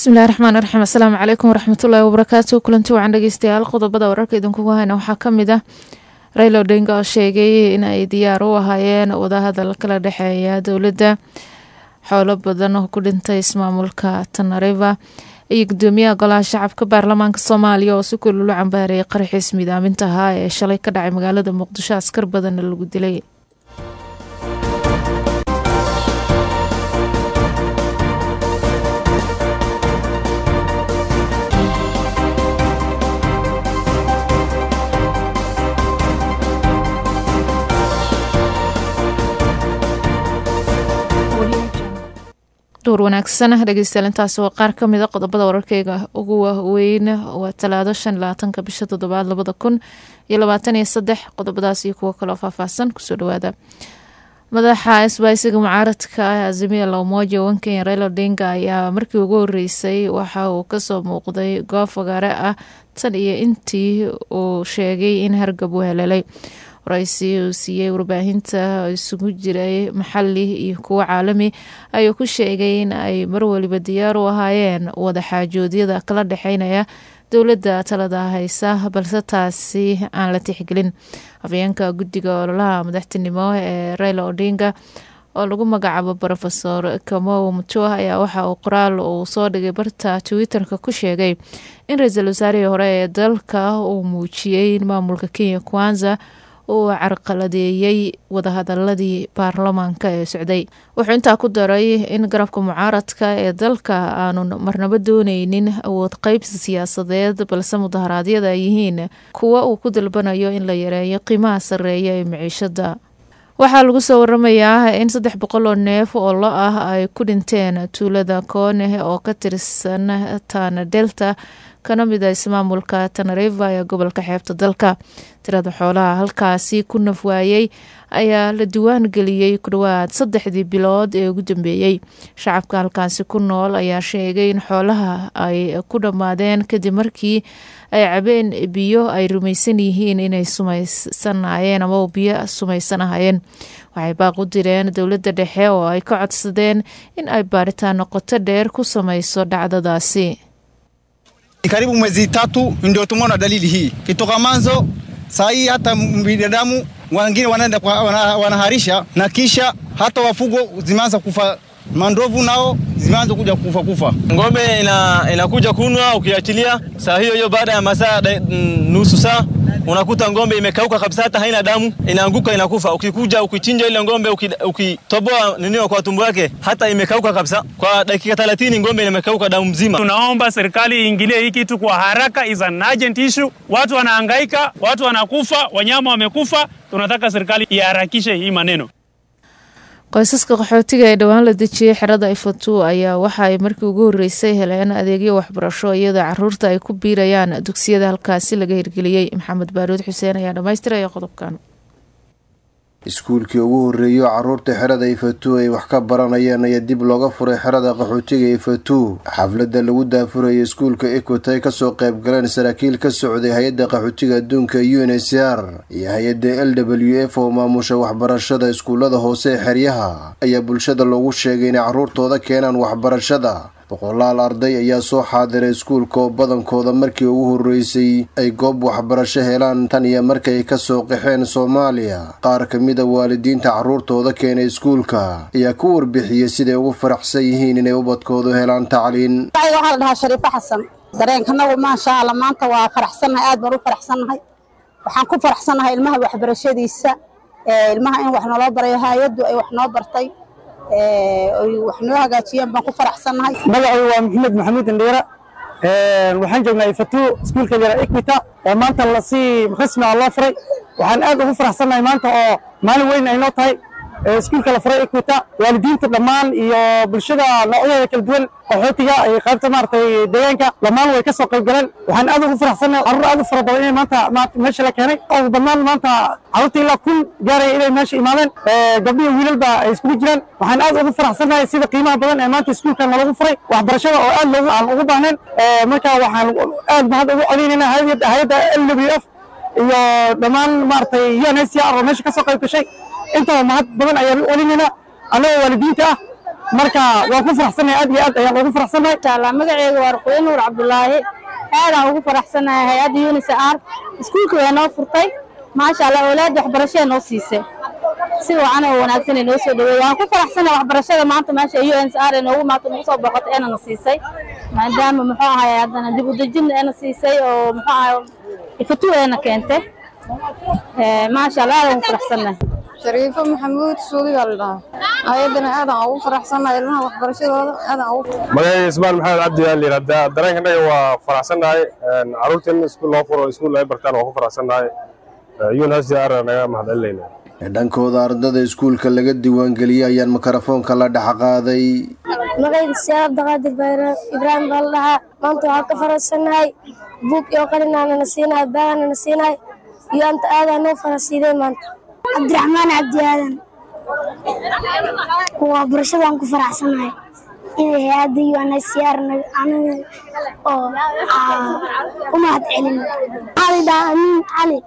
bismillahi raxmaan raxiim asalaamu calaykum waraxmatullaahi wabarakaatu kulanti wacan dhegeystayaal qodobada wararka idinkugu hayna waxaa ka mid ah raylo odinga oo sheegay in ay diyaar u ahaayeen wadahadal kala dhexeeya dowladda xoolo badan oo ku dhintay ismaamulka tanariva iyo gudoomiyaha golaha shacabka baarlamaanka soomaaliya oo si kululu cambaareeyay qaraxiis midaaminta ahaa ee shalay ka dhacay magaalada muqdisho askar badanna lagu dilay duur wanaagsan dhegeystayaal intaasi waa qaar ka mid a qodobada wararkeyga ugu waaweyn waa talaado shan labaatanka bisha toddobaad labada kun iyo labaatan iyo saddex qodobadaas iyo kuwo kaloo faahfaahsan kusoo dhawaada madaxa isbaaysiga mucaaradka ah azimia la umoja wankenya raila odinga ayaa markii ugu horeysay waxa uu kasoo muuqday goob fagaare ah tan iyo intii uu sheegay in hargab uu heleelay waraysi uu siiyey warbaahinta isugu jiray maxali iyo kuwo caalami ayuu ku sheegay in ay marwaliba diyaar u ahaayeen wadaxaajoodyada kala dhexeynaya dowladda talada haysa balse taasi aan la tixgelin afayeenka guddiga ololaha madaxtinimo ee raila odinga oo lagu magacaabo rofesor kamow mutua ayaa waxa uu qoraal uu soo dhigay barta twitter-ka ku sheegay in ra-iisul wasaarihii hore ee dalka uu muujiyey in maamulka kenya kwanza uu carqaladeeyey wadahadaladii baarlamaanka ee socday wuxuu intaa ku daray in garabka mucaaradka ee dalka aanu marnabo dooneynin awood qeybsi siyaasadeed balse mudaharaadyada ay yihiin kuwa uu ku dalbanayo in la yareeyo qiimaha sareeya ee maciishada waxaa lagu soo waramayaa in saddex boqol oo neef oo lo ah ay ku dhinteen tuulada koone oo ka tirsan tana delta kana mid a ismaamulka tanariva ee gobolka xeebta dalka tirada xoolaha halkaasi ku nafwaayey ayaa la diwaan geliyey ku dhowaad saddexdii bilood ee ugu dambeeyey shacabka halkaasi ku nool ayaa sheegay in xoolaha ay ku dhammaadeen kadib markii ay cabeen biyo ay rumaysan yihiin inay sumaysanayeen ama biyo sumaysanahayeen waxay baaq u direen dowladda dhexe oo ay ka codsadeen in ay baaritaan noqoto dheer ku samayso dhacdadaasi karibu mwezi tatu ndio tumeona dalili hii kitoka manzo saa hii hata binadamu wengine wanaenda wanaharisha na kisha hata wafugo zimeanza kufa mandovu nao zimeanza kuja kufa kufa. Ng'ombe ina, inakuja kunwa, ukiachilia saa hiyo hiyo, baada ya masaa nusu saa unakuta ng'ombe imekauka kabisa, hata haina damu, inaanguka inakufa. Ukikuja ukichinja ile ng'ombe, ukitoboa nini kwa tumbo yake, hata imekauka kabisa. Kwa dakika 30 ng'ombe imekauka damu mzima. Tunaomba serikali iingilie hii kitu kwa haraka, is an urgent issue. Watu wanahangaika, watu wanakufa, wanyama wamekufa. Tunataka serikali iharakishe hii maneno. qoysaska qaxootiga ee dhowaan la dejiyey xerada ifatu ayaa waxa ay markii ugu horeysay heleen adeegyo waxbarasho iyadoo caruurta ay ku biirayaan dugsiyada halkaasi laga hirgeliyey maxamed baaruud xuseen ayaa dhammaystiraya qodobkan iskuulkii ugu horreeyo caruurta xerada ifatu ay wax ka baranayeen ayaa dib looga furay xerada qaxootiga ifatu xafladda lagu daafurayay iskuulka ekot ay kasoo qayb galeen saraakiil ka socday hay-adda qaxootiga adduunka u n h r iyo hay-adda l w f oo maamusha waxbarashada iskuullada hoose ee xeryaha ayaa bulshada loogu sheegay inay caruurtooda keenaan waxbarashada boqolaal arday ayaa soo xaadiray iskuulka oo badankooda markii ugu horreysay ay goob waxbarasho helaan tan iyo markay kasoo qaxeen soomaaliya qaar ka mid a waalidiinta carruurtooda keenay iskuulka ayaa ku warbixiyey siday ugu faraxsan yihiin inay ubadkoodu helaan tacliin waxaa la dhahaa shariifo xasan dareenkanagu maasha alla maanta waa faraxsannahay aad baan u faraxsannahay waxaan ku faraxsannahay ilmaha waxbarashadiisa ilmaha in wax naloo barayo hay-addu ay wax noo bartay wax noo hagaajiyeen baan ku faraxsannahay magacaygu waa maxamed maxamuud indhiira waxaan joognaa ifatu iskuulka yara equita oo maanta lasii rasmi ah loo furay waxaan aad ugu faraxsannahay maanta oo maalin weyn ay noo tahay iskuulka la furay equita waalidiinta dhammaan iyo bulshada noocyadeeda kala duwan qaxootiga iyo qaybta maaragtay deegaanka dhammaan way ka soo qayb galeen waxaan aad ugu faraxsannahay carruur aad u fara badan inay maanta meesha la keenay ugu badnaan maanta carruurta ilaa kun gaaraya inay meesha imaadeen gabdhihi wiilalba ay iskugu jiraan waxaan aad ugu faraxsannahay sida qiimaha badan ee maanta iskuulkan nalagu furay waxbarashada oo aad loogu aan ugu baahnayn marka waxaan aad mahad ugu celinaynaa hay-adda l w f iyo dhammaan maaragtay un h c r oo meesha ka soo qayb gashay intaba mahad badan ayaan u celinaynaa annagoo waalidiinta ah marka waan ku faraxsanahay aad iyo aad ayaan ugu faraxsanahay inshallah magaceyga waa ruqoye nuur cabdulaahi aadaan ugu faraxsanahay hay-adda unisar iskuulka way noo furtay maasha allah awlaadda waxbarashada noo siisay si wacan oo wanaagsan ay noo soo dhaweey waan ku faraxsanahay waxbarashada maanta meesha unsr ee noogu maanta nagu soo boqotay eena na siisay maadaama muxuu ahay haddana dib u dejin eena siisay oo muxuu ahay ifatu eena keentay maasha allah aadaan ugu faraxsanahay shariifo maxamuud suudiga la dhahaa ayadana aadaan ugu faraxsanahay ilmaha waxbarashadooda aadaan ugu magacayga ismaan maxamed cabdi yaa layidhahdaa dareenkanaga waa faraxsannahay carruurta in iskuul loo furo iskuul ay bartaan waa ku faraxsannahay unsr naga mahadcelinayna dhankooda ardada iskuulka laga diiwaangeliyey ayaan mikrofoonka la dhex qaaday magacayga siyaad abdiqaadir bayra ibraahim baa la dhahaa maanta waxaan ka faraxsannahay buug iyo qalinaana na siinahay baagana na siinahay iyo anta aadaa noo farasiiday maanta cabdiraxmaan cabdi aadan waa barashadaan ku faraxsanahay inay hay-adda unsr oo u mahad celin cali dhaa amiin cali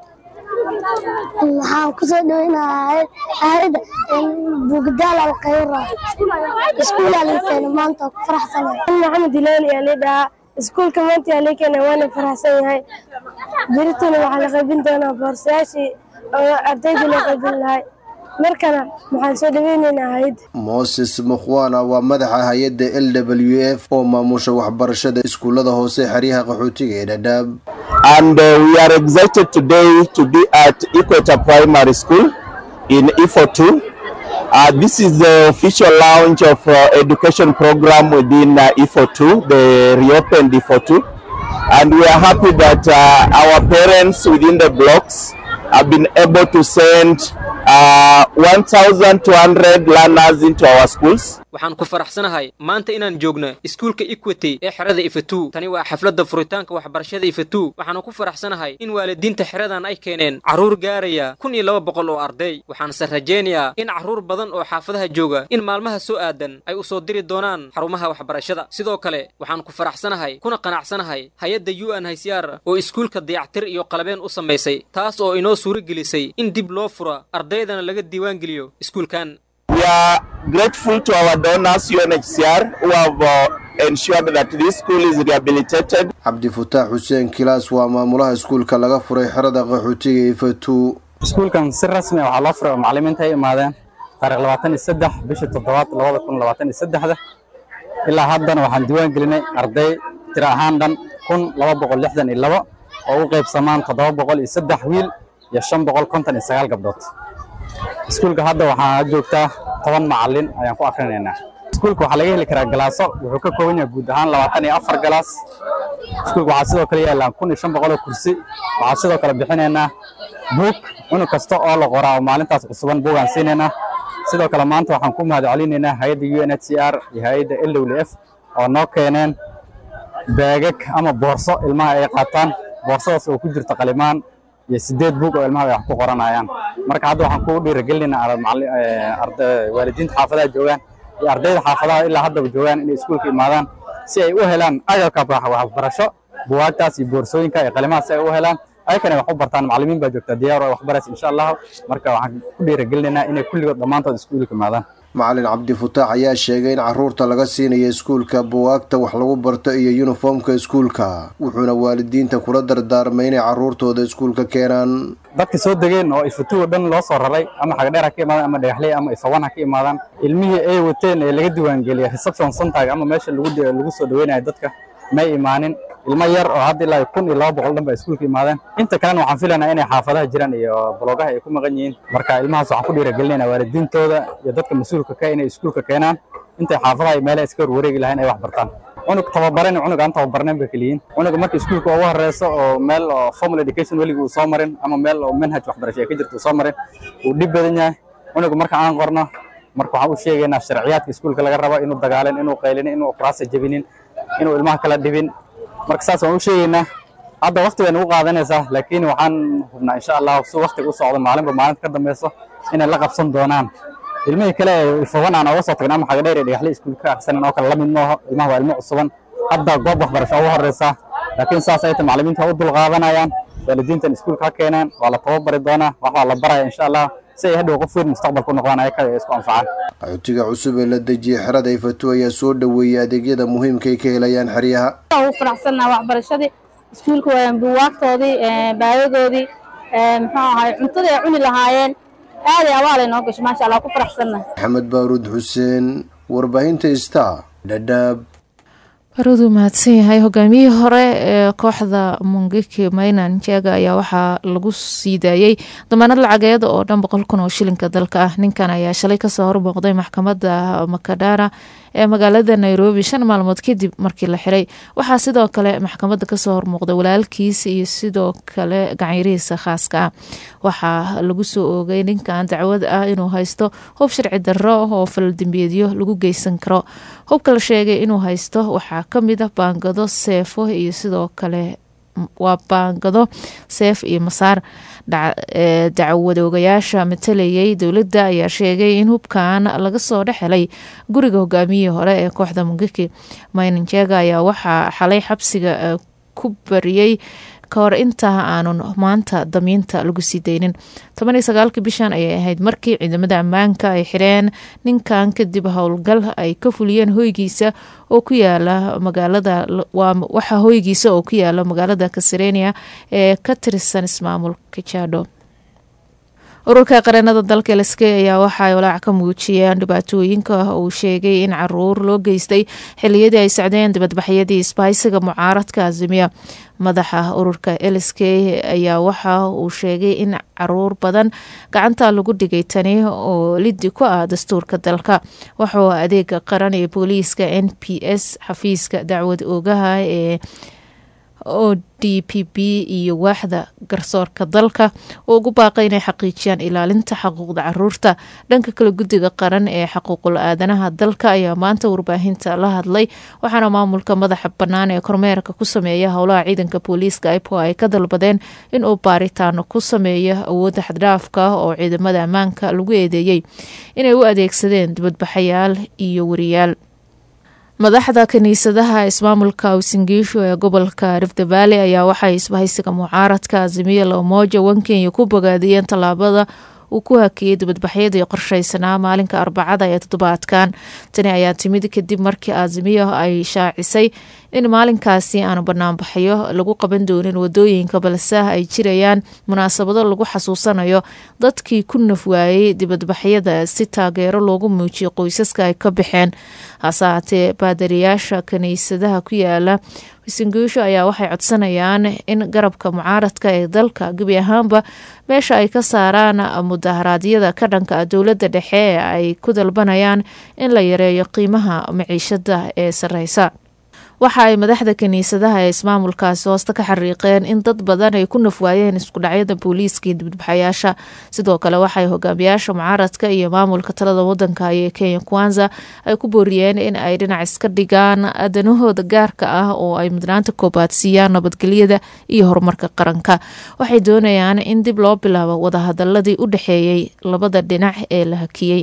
waxaan ku soo dhaweynahay hayada bugdaal alkhayra iskuul alinkeena maanta ku faraxsanahay maxamed ilaali yaa lidhahaa iskuulka maanta yaa likeena waana faraxsan yahay berituna waxaa la qaybin doonaa boorsayaashii oo ardayda loo qaybin lahay markana waxaan soo dhaweyneynaa hayadda moses mukhwana waa madaxa hay-adda l w f oo maamusha waxbarashada iskuullada hoose xeryaha qaxootiga ee dhadhaab and uh, we are excited today to be at Equator Primary School in IFO2. Uh, this is the official launch of uh, education program within uh, IFO2, the reopened IFO2. And we are happy that uh, our parents within the blocks have been able to send uh, 1,200 learners into our schools. waxaan ku faraxsanahay maanta inaan joogno iskuulka equity ee xerada ifatu tani waa xafladda furitaanka waxbarashada ifatu waxaanu ku faraxsanahay in waalidiinta xeradan ay keeneen carruur gaaraya kun iyo laba boqol oo arday waxaanse rajaynayaa in carruur badan oo xaafadaha jooga in maalmaha soo aadan ay u soo diri doonaan xarumaha waxbarashada sidoo kale waxaan ku faraxsanahay kuna qanacsanahay hay-adda u n hycr oo iskuulka dayactir iyo qalabeen u samaysay taas oo inoo suuro gelisay in dib loo fura ardaydana laga diiwaangeliyo iskuulkan We are grateful to our donors, UNHCR, who have uh, ensured that this school is rehabilitated. cabdifataax xuseen kilaas waa maamulaha iskuulka laga furay xerada qaxootiga ifatu iskuulkan si rasmi ah waxaa loo furay oo macallimiinta ay imaadeen taariikh labaatan iyo saddex bishii toddobaad labada kun labaatan iyo saddexda ilaa haddana waxaan diiwaan gelinay arday tiro ahaan dhan kun laba boqol lixdan iyo labo oo u qaybsamaan toddoba boqol iyo saddex wiil iyo shan boqol konton iyo sagaal gabdhood iskuulka hadda waxaa joogtaa toban macallin ayaan ku akrinaynaa iskuulka waxaa laga heli karaa galaaso wuxuu ka kooban yahay guud ahaan labaatan iyo afar galaas iskuulka waxaa sidoo kale yaallaan kun iyo shan boqol oo kursi waxaa sidoo kale bixinaynaa buug cunug kasta oo la qoraa oo maalintaas cusuban buugaan siinaynaa sidoo kale maanta waxaan ku mahad celinaynaa hay-adda u n h c r iyo hay-adda l w f oo noo keeneen baagag ama boorso ilmaha ay qaataan boorsadaas oo ku jirta qalimaan iyo sideed buug oo ilmaha ay wax ku qoranayaan marka hadda waxaan kugu dhiirigelinaynaa waalidiinta xaafadaha joogaan iyo ardayda xaafadaha ilaa haddaba joogaan inay iskuulka imaadaan si ay u helaan agabka waxbarasho buwaagtaas iyo boorsooyinka iyo qalimaha si ay u helaan ayakana wax u bartaan macallimiin baa joogta diyaar oo wax baraysa insha allahu marka waxaan ku dhiirigelinaynaa inay kulligood dhammaantood iskuulka imaadaan macalin cabdifataax ayaa sheegay in caruurta laga siinayo iskuulka buwaagta wax lagu barto iyo yuniformka iskuulka wuxuuna waalidiinta kula dardaarmay inay caruurtooda iskuulka keenaan dadka soo degeen oo ifatuwa dhan loo soo raray ama xagdheer ha ka imaadaan ama dhagaxley ama ifawan ha ka imaadaan ilmihii ay wateen ee laga diiwaangeliyay reception centerg ama meesha lagu lagu soo dhaweynayo dadka may imaanin ilmo yar oo hadda ilaa kun iyo laba boqol dhan ba iskuulka imaadeen inta kalena waxaan filaynaa inay xaafadaha jiraan iyo boloogaha ay ku maqan yihiin marka ilmahaas waxaan ku dhiirigelinaynaa waalidiintooda iyo dadka mas-uulka ka inay iskuulka keenaan intay xaafadaha iyo meelaha iska warwareegi lahayn ay wax bartaan cunug tababaran iyo cunug aan tababarnayn bay keliyiin cunuga marka iskuulka ugu horeyso oo meel oo formal education weligii uu soo marin ama meel oo manhaj waxbarasho ay ka jirto uu soo marin uu dhib badan yahay cunuga marka aan qorno marka waxaan u sheegaynaa sharciyaadka iskuulka laga rabo inuu dagaalin inuu qaylinin inuu quraasa jebinin inuu ilmaha kala dhibin marka saas waan u sheegaynaa hadda waqti bay nagu qaadanaysaa laakiin waxaan hubnaa insha allah si waqtiga u socdo maalinba maalinta ka dambeyso inay la qabsan doonaan ilmihii kale ee ilfawan aan oga soo tagna ama xagadheer ee dhagaxle iskuulka ka aksanan oo kale la mid maaho ilmaha waa ilmo cusuban hadda goob waxbarasho ugu horeysa laakiin saas ay tahay macallimiinta u dulqaadanayaan waalidiintan iskuulka ha keeneen waa la tababari doonaa wax waa la baraya insha allah si ay hadhow qof weyn mustaqbalka u noqdaan ayaka ay isku anfacaan qaxootiga cusub ee la dejiyey xerada ifatu ayaa soo dhoweeyey adeegyada muhiimka ay ka helayaan xeryaha ugu faraxsannaha waxbarashadii iskuulka waa buugaagtoodii baadadoodii muxuu ahay cuntadii ay cuni lahaayeen aaday abaalay noo gasho maasha allah ku faraxsannaha maxamed baaruud xuseen warbaahinta star dhadhaab baruud uu mahadsan yahay hogaamiyihii hore ee kooxda mungiki maynan jega ayaa waxaa lagu sii daayey damaanad lacageed oo dhan boqol kun oo shilinka dalka ah ninkan ayaa shalay kasoo hormuuqday maxkamadda makadara ee magaalada nairobi shan maalmood kadib markii la xiray waxaa sidoo kale maxkamadda kasoo hormuuqday walaalkiis iyo sidoo kale gacyarihiisa khaaska ah waxaa lagu soo oogay ninkan dacwad ah inuu haysto hub sharci darro oo faldambeedyo lagu geysan karo hubka la sheegay inuu haysto waxaa kamid ah baangado seefo iyo sidoo kale waa baangado seef iyo masaar dacwadoogayaasha matalayay dowladda ayaa sheegay in hubkan laga soo dhex helay guriga hogaamiyihii hore ee kooxda mungiki maynanjega ayaa waxaa xalay xabsiga ku bariyey kahor intaa aanun maanta damiinta lagu sii daynin toban iyo sagaalkii bishan ayay ahayd markii ciidamada ammaanka ay xireen ninkan kadib howlgal ay ka fuliyeen hoygiisa oo ku yaala magaalada waxaa hoygiisa oo ku yaala magaalada kasarenia ee ka tirsan ismaamulka jado ururka qareenada dalka lsk ayaa waxaay walaac ka muujiyeen dhibaatooyinka uu sheegay in caruur loo geystay xiliyadii ay socdeen dibadbaxyadii isbahaysiga mucaaradka azimiya madaxa ururka lsk ayaa waxa uu sheegay in caruur badan gacanta lagu dhigay tani oo lidi ku ah dastuurka dalka waxuu adeega qaran ee booliiska n p s xafiiska dacwad oogaha ee o d p p iyo waaxda garsoorka dalka oo ugu baaqay inay xaqiijiyaan ilaalinta xuquuqda caruurta dhanka kale guddiga qaran ee xuquuqul aadanaha dalka ayaa maanta warbaahinta la hadlay waxaana maamulka madaxa bannaan ee kormeerka ku sameeya howlaha ciidanka booliiska ipo ay ka dalbadeen inuu baaritaano ku sameeyo awoodda xaddhaafka oo ciidamada ammaanka lagu eedeeyey inay u adeegsadeen dibadbaxayaal iyo wariyaal madaxda kiniisadaha ismaamulka usingiisho ee gobolka rifte valley ayaa waxay isbahaysiga mucaaradka azimiya lamoja wankenya ku bogaadiyeen tallaabada uu ku hakiyey dibadbaxyadii qorsheysanaa maalinka arbacada ee toddobaadkan tani ayaa timid kadib markii azimiya ay shaacisay in maalinkaasi aanu banaanbaxyo lagu qaban doonin wadooyinka balse ay jirayaan munaasabado lagu xasuusanayo dadkii ku nafwaayey dibadbaxyada si taageero loogu muujiyo qoysaska ay ka baxeen hase haatee baadariyaasha kiniisadaha ku yaala wisinguusho ayaa waxay codsanayaan in garabka mucaaradka ee dalka gebi ahaanba meesha ay ka saaraan mudaharaadyada ka dhanka dowladda dhexe ee ay ku dalbanayaan in la yareeyo qiimaha maciishada ee sareysa waxa ay madaxda kiniisadaha ee ismaamulkaasi hoosta ka xariiqeen in dad badan ay ku nafwaayeen iskudhacyada booliiska iyo dibadbaxayaasha sidoo kale waxay hogaamiyaasha mucaaradka iyo maamulka talada wadanka ee kenya kwanza ay ku booriyeen in ay dhinac iska dhigaan danahooda gaarka ah oo ay mudnaanta koobaad siiyaan nabadgelyada iyo horumarka qaranka waxay doonayaan in dib loo bilaabo wadahadaladii u dhexeeyey labada dhinac ee la hakiyey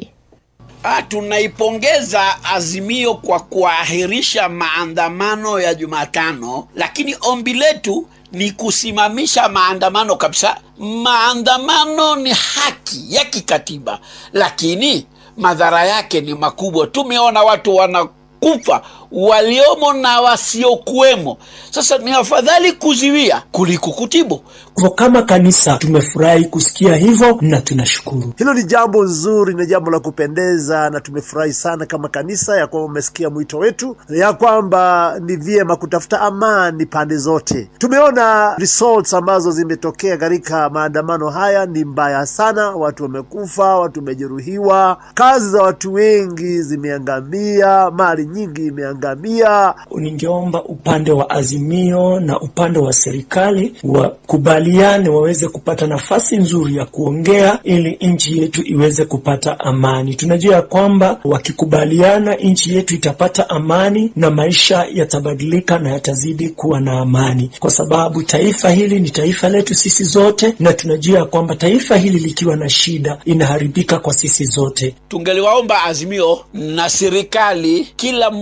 Tunaipongeza Azimio kwa kuahirisha maandamano ya Jumatano, lakini ombi letu ni kusimamisha maandamano kabisa. Maandamano ni haki ya kikatiba, lakini madhara yake ni makubwa. Tumeona watu wanakufa waliomo na wasiokuwemo. Sasa ni afadhali kuziwia kuliko kutibu. Kwa kama kanisa tumefurahi kusikia hivyo na tunashukuru. Hilo ni jambo nzuri, ni jambo la kupendeza, na tumefurahi sana kama kanisa ya kwamba umesikia mwito wetu, ya kwamba ni vyema kutafuta amani pande zote. Tumeona results ambazo zimetokea katika maandamano haya ni mbaya sana, watu wamekufa, watu wamejeruhiwa, kazi za watu wengi zimeangamia, mali nyingi imeangamia. Ningeomba upande wa Azimio na upande wa serikali wakubaliane, waweze kupata nafasi nzuri ya kuongea ili nchi yetu iweze kupata amani. Tunajua ya kwamba wakikubaliana, nchi yetu itapata amani na maisha yatabadilika na yatazidi kuwa na amani, kwa sababu taifa hili ni taifa letu sisi zote, na tunajua ya kwamba taifa hili likiwa na shida inaharibika kwa sisi zote. Tungeliwaomba Azimio na serikali, kila mmoja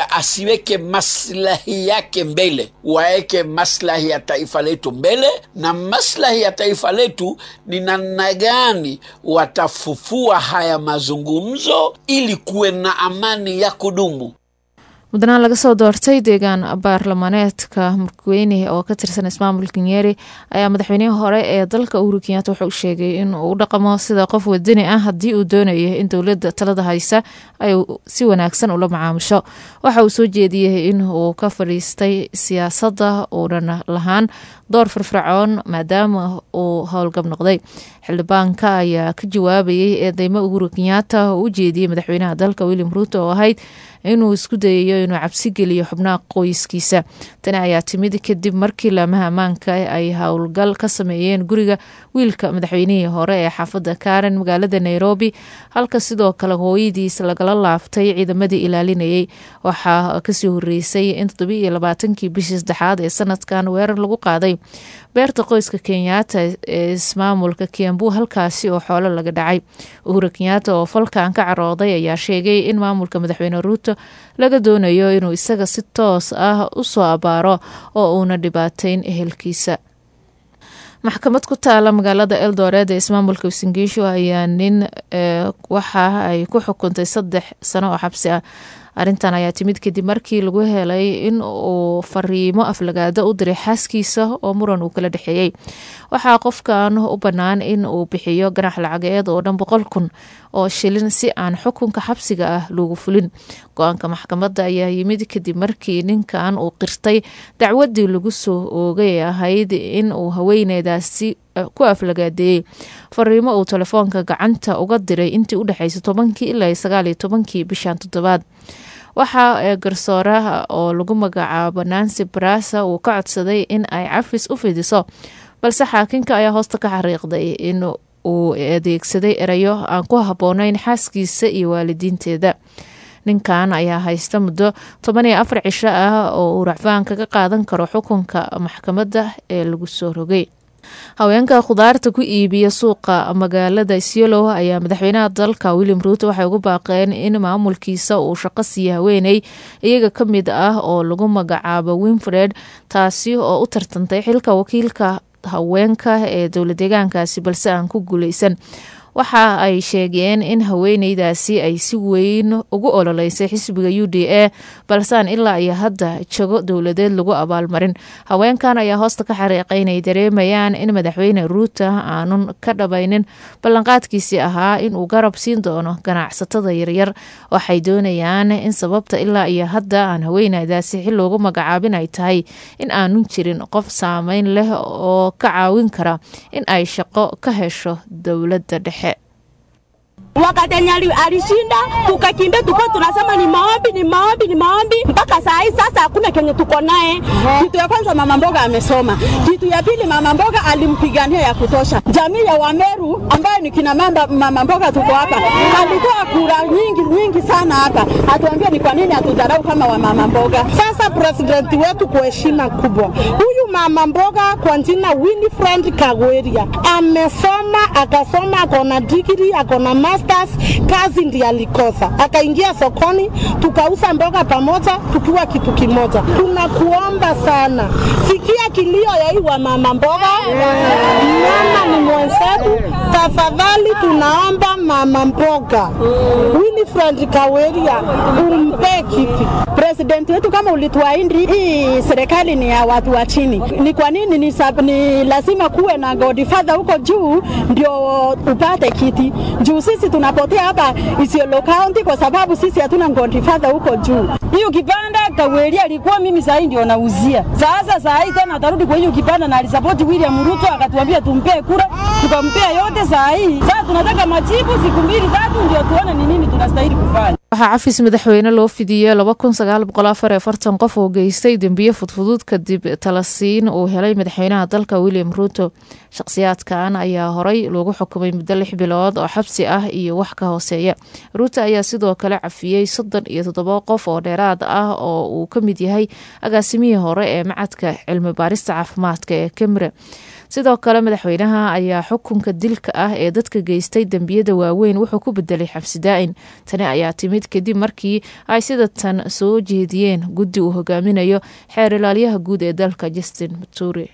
mmoja asiweke maslahi yake mbele, waeke maslahi ya taifa letu mbele, na maslahi ya taifa letu ni namna gani watafufua haya mazungumzo ili kuwe na amani ya kudumu. mudnaan laga soo doortay deegaan baarlamaaneedka murkweyne oo ka tirsan ismaamulka nyeri ayaa madaxweynihii hore ee dalka uhuru kenyaata wuxuu sheegay in uu u dhaqamo sida qof wadani ah haddii uu doonayo in dowladda talada haysa ay si wanaagsan ula macaamusho waxa uu soo jeediyey in uu ka fadhiistay siyaasadda uunan lahaan door firfircoon maadaama uu howlgab noqday xildhibaanka ayaa ka jawaabayay eedeymo uhuru kenyaata oo u jeediyey madaxweynaha dalka william ruuto oo ahayd inuu isku dayayo inuu cabsi geliyo xubnaha qoyskiisa tani ayaa timid kadib markii laamaha ammaanka ay howlgal ka sameeyeen guriga wiilka madaxweynihii hore ee xaafadda karen magaalada nairobi halka sidoo kale hooyadiis lagala laaftay ciidamadii ilaalinayay waxaa kasii horeysay in toddobi iyo labaatankii bishii saddexaad ee sanadkan weerar lagu qaaday beerta qoyska kenyaata ee ismaamulka kiambu halkaasi oo xoolo laga dhacay uhuru kenyaata oo falkan ka carooday ayaa sheegay in maamulka madaxweyne ruuto laga doonayo inuu isaga si toos ah u soo abaaro oo uuna dhibaateyn ehelkiisa maxkamad ku taala magaalada eldoret ee ismaamulka usingiisho ayaa nin waxa ay ku xukuntay saddex sano oo xabsi ah arrintan ayaa timid kadib markii lagu helay in uu fariimo aflagaado u diray xaaskiisa oo muran uu kala dhexeeyey waxaa qofkan u bannaan in uu bixiyo ganax lacageed oo dhan boqol kun oo shilin si aan xukunka xabsiga ah loogu fulin go-aanka maxkamadda ayaa yimid kadib markii ninkan uu qirtay dacwadii lagu soo oogay ee ahayd in uu haweeneydaasi ku aflagaadeeyey fariimo uu telefoonka gacanta uga diray intii u dhexeysay tobankii ilaa sagaaliyo tobankii bishan toddobaad waxaa garsooraha oo lagu magacaabo nancy brasa uu ka codsaday in ay cafis u fidiso balse xaakinka ayaa hoosta ka xariiqday in uu adeegsaday erayo aan ku habboonayn xaaskiisa iyo waalidiinteeda ninkan ayaa haysta muddo toban iyo afar cisho ah oo uu racfaan kaga qaadan karo xukunka maxkamadda ee lagu soo rogay haweenka khudaarta ku iibiya suuqa magaalada isyolow ayaa madaxweynaha dalka william ruuto waxay ugu baaqeen in maamulkiisa uu shaqo siiya haweeney iyaga ka mid ah oo lagu magacaabo winfred taasi oo u tartantay xilka wakiilka haweenka ee dowla deegaankaasi balse aan ku guuleysan waxa ay sheegeen in haweeneydaasi ay si weyn ugu ololeysay xisbiga u d a balseaan ilaa iyo hadda jago dowladeed lagu abaalmarin haweenkan ayaa hoosta ka xariiqay inay dareemayaan in madaxweyne ruuta aanun ka dhabaynin ballanqaadkiisii ahaa inuu garab siin doono ganacsatada yaryar waxay doonayaan in sababta ilaa iyo hadda aan haweeneydaasi xil loogu magacaabin ay tahay in aanun jirin qof saameyn leh oo ka caawin kara in ay shaqo ka hesho dowladda dhexe wakati yenye alishinda tukakimbia, tuko tunasema ni maombi, ni maombi, ni maombi mpaka saa hii. Sasa hakuna kenye tuko naye. Kitu ya kwanza mama mboga amesoma, kitu ya pili mama mboga alimpigania ya kutosha. Jamii ya Wameru ambayo ni kina mamba, mama mboga tuko hapa, alitoa kura nyingi nyingi sana hapa, atuambia ni kwa nini hatudharau kama wa mama mboga. Sasa presidenti wetu kwa heshima kubwa, huyu mama mboga kwa jina Winifred Kagweria amesoma, akasoma, akona digiri, akona masters, kazi ndiye alikosa, akaingia sokoni, tukauza mboga pamoja, tukiwa kitu kimoja. Tunakuomba sana, sikia kilio ya hii wa mama mboga, mama ni mwenzetu, tafadhali tunaomba mama mboga Winifred Kaweria umpe kiti. President wetu kama ulituahidi hii serikali ni ya watu wa chini, ni kwa nini ni, sab, ni lazima kuwe na godfather huko juu ndio upate kiti? Juu sisi tunapotea hapa Isiolo County kwa sababu sisi hatuna godfather huko juu. Hiyo kipanda Kaweria alikuwa mimi saa hii ndio nauzia. Sasa saa hii tena atarudi kwa hiyo kipanda na alisapoti William Ruto akatuambia tumpee kura, tukampea yote saa hii. Sasa tunataka majibu siku mbili tatu ndio tuone ni nini tunastahili kufanya. waxaa cafis madaxweyne loo fidiyey laba kun sagaal boqol afar iyo afartan qof oo geystay dembiye fudfudud kadib talasiin uu helay madaxweynaha dalka william ruuto shakhsiyaadkan ayaa horey loogu xukumay muddo lix bilood oo xabsi ah iyo wax ka hooseeya ruuto ayaa sidoo kale cafiyey soddon iyo toddoba qof oo dheeraad ah oo uu ka mid yahay agaasimihii hore ee macadka cilmi baarista caafimaadka ee kemre sidoo kale madaxweynaha ayaa xukunka dilka ah ee dadka geystay dembiyada waaweyn wuxuu ku bedelay xabsi daa'in tani ayaa timid yimid kadib markii ay sida tan soo jeediyeen guddi uu hogaaminayo xeer ilaalyaha guud ee dalka justin muturi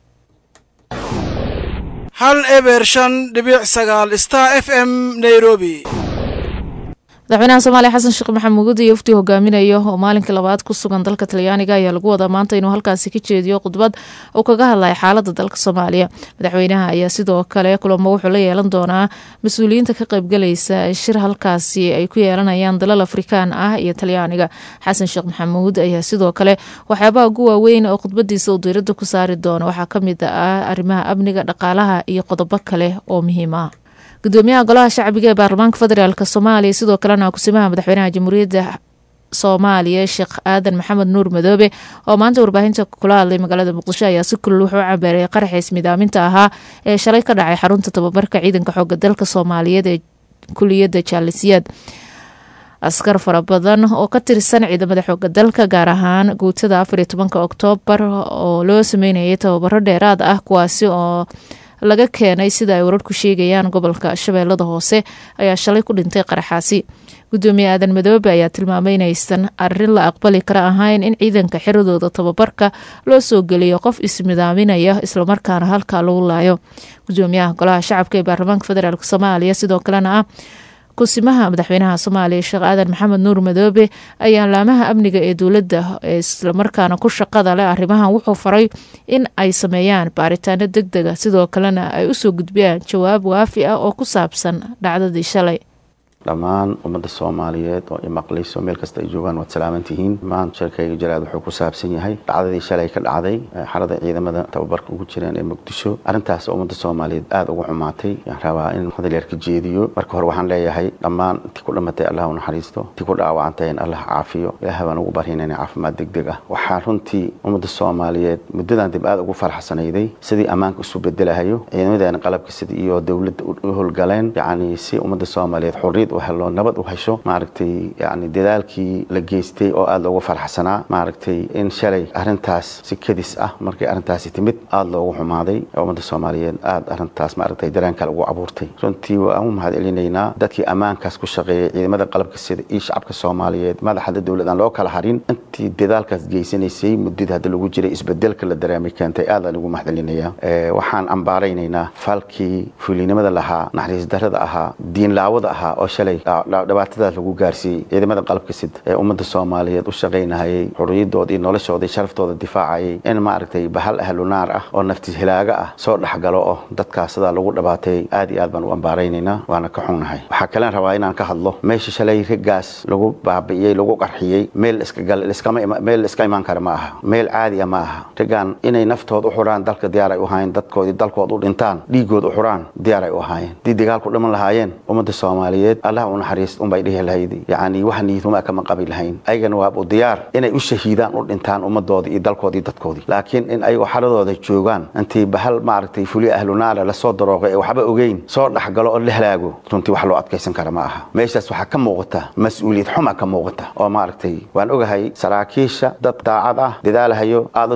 hal eber shan dhibic sagaal star f m nairobi madaxweynaha soomaaliya xasan sheekh maxamuud iyo uftii hogaaminayo oo maalinkii labaad ku sugan dalka talyaaniga ayaa lagu wadaa maanta inuu halkaasi ka jeediyo khudbad uu kaga hadlaya xaalada dalka soomaaliya madaxweynaha ayaa sidoo kale kulamo wuxuu la yeelan doonaa mas-uuliyiinta ka qaybgalaysa shir halkaasi ay ku yeelanayaan dalal afrikaan ah iyo talyaaniga xasan sheekh maxamuud ayaa sidoo kale waxyaabaha ugu waaweyn oo khudbadiisa uu diirada ku saari doono waxaa kamid ah arrimaha amniga dhaqaalaha iyo qodobo kale oo muhiim ah gudoomiyaha golaha shacbiga ee baarlamaanka federaalk soomaaliya sidoo kalena kusimaha madaxweynaha jamhuuriyadda soomaaliya sheekh aadan maxamed nuur madoobe oo maanta warbaahinta kula hadlay magaalada muqdisho ayaa si kulul wuxuu cabeeray qaraxiis midaaminta ahaa ee shalay ka dhacay xarunta tababarka ciidanka xooga dalka soomaaliyeed ee kuliyadda jaalisiyaad askar fara badan oo ka tirsan ciidamada xooga dalka gaar ahaan guutada afariyo tobanka oktoobar oo loo sameynayay tababaro dheeraad ah kuwaasi oo laga keenay sida ay wararku sheegayaan gobolka shabeellada hoose ayaa shalay ku dhintay qaraxaasi gudoomiye aadan madoobe ayaa tilmaamay inaysan arin la aqbali kara ahayn in ciidanka xiradooda tababarka loo soo geliyo qof ismidaaminaya islamarkaana halkaa lagu laayo gudoomiyaha golaha shacabka ee baarlamaanka federaalk soomaaliya sidoo kalena ah kusimaha madaxweynaha soomaaliya sheekh aadan maxamed nuur madoobe ayaa laamaha amniga ee dowladda ee islamarkaana ku shaqada leh arrimahan wuxuu faray in ay sameeyaan baaritaano deg dega sidoo kalena ay usoo gudbiyaan jawaab waafi ah oo ku saabsan dhacdadii shalay dhammaan ummadda soomaaliyeed oo imaqlayso meel kasta ay joogaan waad salaaman tihiin dhammaan shirkayga jaraad wuxuu ku saabsan yahay dhacdadii shalay ka dhacday xarada ciidamada tababarka ugu jireen ee muqdisho arrintaas ummadda soomaaliyeed aada ugu xumaatay waxaan rabaa in hadal yar ka jeediyo marka hore waxaan leeyahay dhammaan intii ku dhimatay allah u naxariisto intii ku dhaawacantay in allah caafiyo ilaaha baan ugu baryaynayna caafimaad degdeg ah waxaa runtii ummadda soomaaliyeed muddadan dib aada ugu faraxsanayday sidii ammaanka isu bedelahayo ciidamadeena qalabka sida iyo dowladda u howlgaleen yacni si ummadda soomaaliyeed xurriyad u helo nabad u hesho maaragtay yani dadaalkii la geystay oo aada loogu farxsanaa maaragtay in shalay arrintaas si kadis ah markay arrintaasi timid aada loogu xumaaday ummadda soomaaliyeed aada arrintaas maaragtay dareen kale ugu abuurtay runtii waan u mahad celinaynaa dadkii ammaankaas ku shaqeeyay ciidamada qalabka sida iyo shacabka soomaaliyeed madaxda dowlad aan loo kala harin intii dadaalkaas geysanaysay muddada hadda lagu jiray isbedelka la dareemay keentay aadaan ugu mahad celinayaa waxaan ambaaraynaynaa falkii fuulinimada lahaa naxariis darada ahaa diinlaawada ahaa oo shalay dhibaatadaas lagu gaarsiiyey ciidamada qalabka sid ee ummadda soomaaliyeed u shaqaynahayay xuriyadooda iyo noloshooda iyo sharaftooda difaacayay in maaragtay bahal ahlu naar ah oo nafti hilaaga ah soo dhexgalo oo dadkaas sidaa lagu dhibaateeyey aad iyo aad baan u ambaaraynaynaa waana ka xunnahay waxaa kalen rabaa inaan ka hadlo meesha shalay raggaas lagu baabi'iyey lagu qarxiyey meel meel iska imaan kara ma aha meel caadi ah ma aha raggaan inay naftood u xuraan dalka diyaar ay u ahaayeen dadkoodii dalkood u dhintaan dhiigood u xuraan diyaar ay u ahaayeen haddii dagaalku dhiman lahaayeen ummadda soomaaliyeed allah u naxariist unbay dhihi lahayd yacni wax niyaduma kama qabi lahayn ayagana waabu diyaar inay u shahiidaan u dhintaan ummadoodii iyo dalkoodii dadkoodii laakiin in ayagoo xaladooda joogaan intii bahal maaragtay fuliya ahlu naara lasoo darooqay ee waxba ogeyn soo dhexgalo oo la halaago runtii wax loo adkaysan kara ma aha meeshaas waxaa ka muuqata mas-uuliyad xuma ka muuqata oo maaragtay waan ogahay saraakiisha dad daacad ah dadaalahayo aada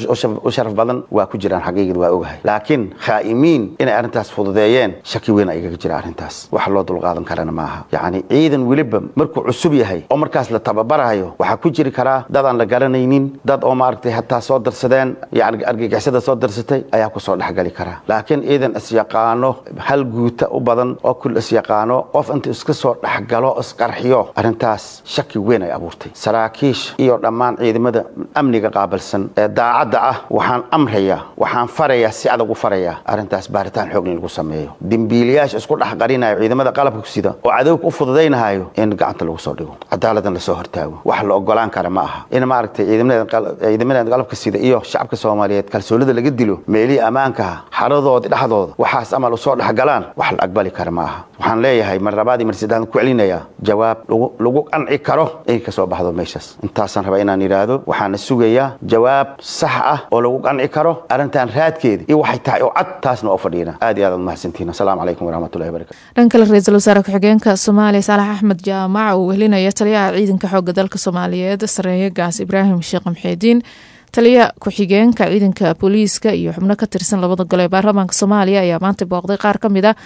u sharaf badan waa ku jiraan xaqiiqad waa ogahay laakiin khaa'imiin inay arrintaas fududeeyeen shaki weyn ayaga jira arrintaas wax loo dulqaadan karana maaha yacni ciidan weliba markuu cusub yahay oo markaas la tababarayo waxaa ku jiri karaa dad aan la garanaynin dad oo maaragtay hataa soo darsadeen yani argagixisada soo darsatay ayaa kusoo dhexgali karaa laakiin ciidan isyaqaano hal guuta u badan oo kul isyaqaano qof inta iska soo dhexgalo isqarxiyo arrintaas shaki weyn ay abuurtay saraakiish iyo dhammaan ciidamada amniga qaabilsan ee daacadda ah waxaan amrayaa waxaan farayaa si adag u farayaa arrintaas baaritaan xoog in lagu sameeyo dembiilayaasha isku dhex qarinayo ciidamada qalabka sida oo cadowga u fududaynahayo in gacanta lagu soo dhigo cadaaladan lasoo hortaago wax la ogolaan kara ma aha in maaragtay ciidamada qalabka sida iyo shacabka soomaaliyeed kalsoonida laga dilo meelihii ammaankaha xaradoodii dhexdooda waxaas amal usoo dhexgalaan wax la aqbali kara ma aha waxaan leeyahay mar labaadii mar saddexaad ku celinayaa jawaab lagu qanci karo inay ka soo baxdo meeshaas intaasaan rabaa inaan yidhaahdo waxaana sugayaa jawaab sax ah oo lagu qanci karo arrintan raadkeeda iyo waxay tahay oo cad taasna oo fadhiina aad iyo aad aad mahadsantihin asalaamu calaykum waraxmatullahi wabarakatu dhan kale ra-iisul wasaare ku-xigeenka soomaaliya saalax axmed jaamac uu wehelinaya taliyaha ciidanka xooga dalka soomaaliyeed sareeye gaas ibraahim sheekh maxeediin taliya ku-xigeenka ciidanka booliiska iyo xubno ka tirsan labada gole ee baarlamaanka soomaaliya ayaa maanta booqday qaar ka mid a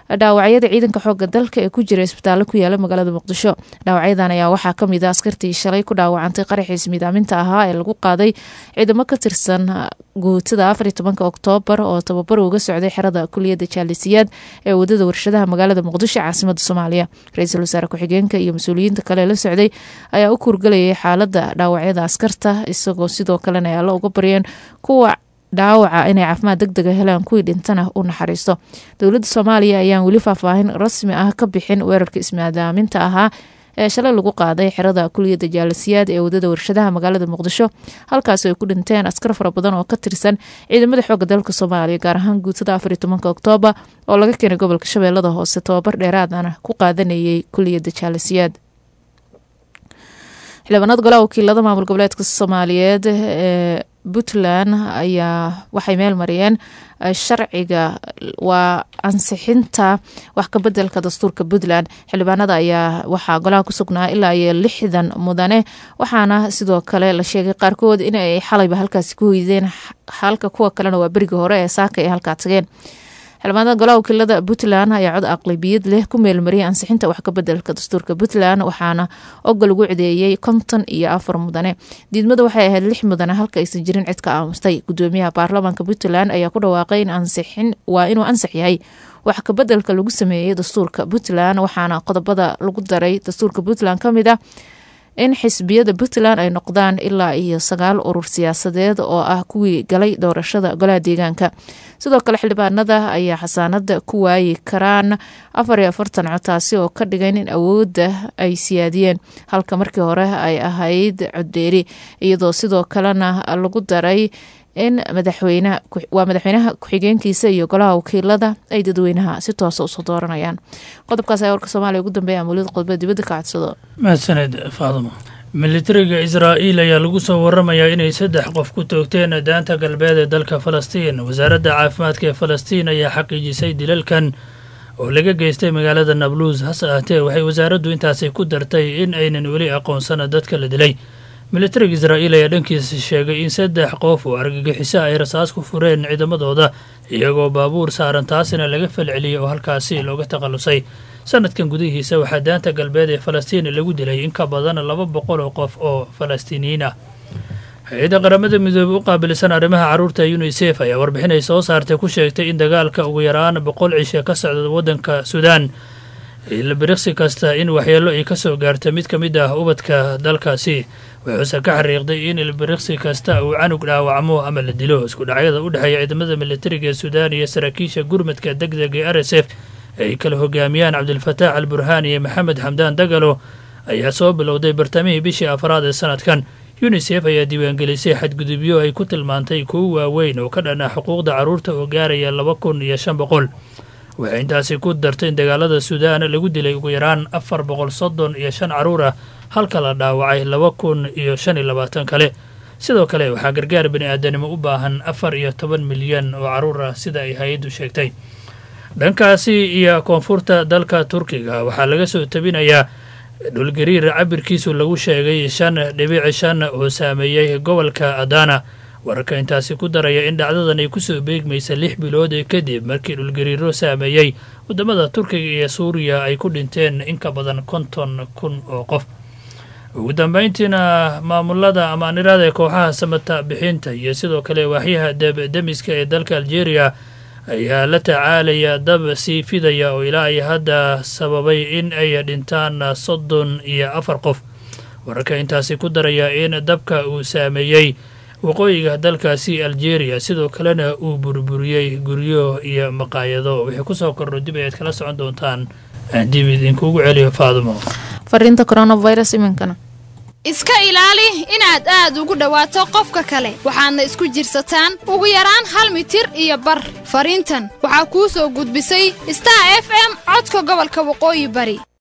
dhaawacyada ciidanka xooga dalka ee ku jira isbitaallo ku yaala magaalada muqdisho dhaawacyadan ayaa waxaa kamid a askartii shalay ku dhaawacantay qaraxiis midaaminta ahaa ee lagu qaaday ciidamo ka tirsan guutada afar iyo tobanka oktoobar oo tababar uga socday xerada kuliyadda jaalisiyaad ee wadada warshadaha magaalada muqdisho caasimada soomaaliya ra-iisul wasaare ku-xigeenka iyo mas-uuliyiinta kale la socday ayaa u kurgalayay xaalada dhaawacyada askarta isagoo sidoo kalena ay alla uga baryeen kuwa dhaawaca inay caafimaad deg dega helaan kuwii dhintana u naxariisto dowladda soomaaliya ayaan weli faahfaahin rasmi ah ka bixin weerarka ismaadaaminta ahaa ee shalay lagu qaaday xerada kuliyadda jaalisiyaad ee wadada warshadaha magaalada muqdisho halkaasi ay ku dhinteen askar fara badan oo ka tirsan ciidamada xooga dalka soomaaliya gaar ahaan guutada afar iyo tobanka oktoobar oo laga keenay gobolka shabeellada hoose tobabar dheeraadana ku qaadanayay kuliyadda jaalisiyaad xildhibaanada golaha wakiilada maamul goboleedka soomaaliyeed ee puntland ayaa waxay meel mariyeen sharciga waa ansixinta wax kabedelka dastuurka puntland xildhibaanada ayaa waxaa golaha ku sugnaa ilaa iyo lixdan mudane waxaana sidoo kale la sheegay qaarkood in ay xalayba halkaasi ku hoydeen halka kuwa kalena waa berigii hore ee saaka ay halkaa tageen xildhibaanada golaha wakiilada puntland ayaa cod aqlabiyad leh ku meelmariyay ansixinta wax kabedelka dastuurka puntland waxaana ogol ugu cideeyey konton iyo afar mudane diidmada waxay ahayd lix mudane halka aysan jirin cid ka aamustay gudoomiyaha baarlamaanka puntland ayaa ku dhawaaqay in ansixin waa inuu ansax yahay wax kabedelka lagu sameeyey dastuurka puntland waxaana qodobada lagu daray dastuurka puntland ka mid ah in xisbiyada puntland ay noqdaan ilaa iyo sagaal urur siyaasadeed oo ah kuwii galay doorashada golaha deegaanka sidoo kale xildhibaanada ayaa xasaanada ku waayi karaan afar iyo afartan cod taasi oo ka dhigan in awoodda ay siyaadiyeen halka markii hore ay ahayd coddheeri iyadoo sidoo kalena lagu daray in madaxweyne waa madaxweynaha ku-xigeenkiisa iyo golaha wakiilada ay dadweynaha si toosa usoo dooranayaan qodobkaas ayaa warka soomaaliya ugu dambeeya amuuliyad qodobada dibadda ka codsado mahadsaned faadimo militariga israa'iil ayaa lagu soo waramayaa inay saddex qof ku toogteen daanta galbeed ee dalka falastiin wasaaradda caafimaadka ee falastiin ayaa xaqiijisay dilalkan oo laga geystay magaalada nabluus hase ahtee waxay wasaaraddu intaasi ku dartay in aynan weli aqoonsana dadka la dilay militariga israa'iil ayaa dhankiisa sheegay in saddex qof oo argagixiso ay rasaas ku fureen ciidamadooda iyagoo baabuur saaran taasina laga falceliyey oo halkaasi looga takhallusay sanadkan gudihiisa waxaa daanta galbeed ee falastiin lagu dilay in ka badan laba boqol oo qof oo falastiiniyiin ah hay-adda qaramada midoobey u qaabilsan arrimaha carruurta unisef ayaa warbixin ay soo saartay ku sheegtay in dagaalka ugu yaraan boqol cishe ka socda waddanka suudaan ilbiriqsi kasta in waxyeello ay ka soo gaarta mid ka mid ah ubadka dalkaasi wuxuuse ka xariiqday in ilbiriqsi kasta uu canug dhaawacmo ama la dilo isku dhacyada u dhexeeya ciidamada militariga ee suudaan iyo saraakiisha gurmadka deg deg ee r s f ay kala hogaamiyaan cabdilfataax al burhaan iyo maxamed xamdaan dagalo ayaa soo bilowday bartamihii bishii afraad ee sanadkan unisef ayaa diiwaangelisay xadgudubyo ay ku tilmaantay kuwo waaweyn oo ka dhanaa xuquuqda carruurta oo gaaraya laba kun iyo shan boqol waxay intaasi ku dartay in dagaalada suudaan lagu dilay ugu yaraan afar boqol soddon iyo shan carruur ah halka la dhaawacay laba kun iyo shan iyo labaatan kale sidoo kale waxaa gargaar bani aadanimo u baahan afar iyo toban milyan oo carruur ah sida ay hay-addu sheegtay dhankaasi iyo koonfurta dalka turkiga waxaa laga soo tabinayaa dhulgariir cabirkiisu lagu sheegay shan dhibic shan oo saameeyey gobolka adana wararka intaasi ku daraya in dhacdadan ay kusoo beegmaysa lix bilood kadib markii dhulgariiro saameeyey wadamada turkiga iyo suuriya ay ku dhinteen in ka badan konton kun oo qof ugu dambeyntiina maamulada amaanirada ee kooxaha samata bixinta iyo sidoo kale waaxyaha debdemiska ee dalka algeria ayaa la tacaalaya dab sii fidaya oo ilaa ay hadda sababay in ay dhintaan soddon iyo afar qof wararka intaasi ku daraya in dabka uu saameeyey waqooyiga dalkaasi algeria sidoo kalena uu burburiyey guryo iyo maqaayado wixii kusoo kordho dib ayaad kala socon doontaan dib idinkuugu celiyo faadimo fariinta coronavirus iminkana iska ilaali inaad aad ugu dhowaato qofka kale waxaadna isku jirsataan ugu yaraan hal mitir iyo bar fariintan waxaa kuu soo gudbisay star f m codka gobolka waqooyi bari